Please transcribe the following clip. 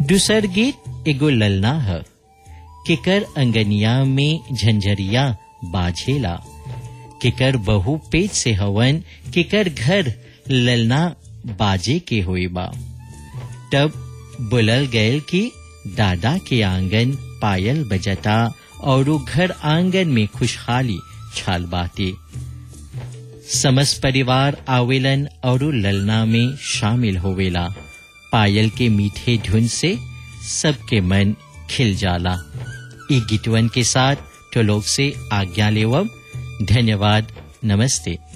दूसर गीत एगो ललना है केकर अंगनिया में झंझरिया बाझेला केकर बहु पेट से हवन केकर घर ललना बाजे के होई बा तब बुलल गयल कि दादा के आंगन पायल बजता और घर आंगन में खुशहाली छाल बाते समस परिवार आवेलन और ललना में शामिल होवेला पायल के मीठे धुन से सबके मन खिल जाला ई गीतवन के साथ तो लोग से आज्ञा लेवब धन्यवाद नमस्ते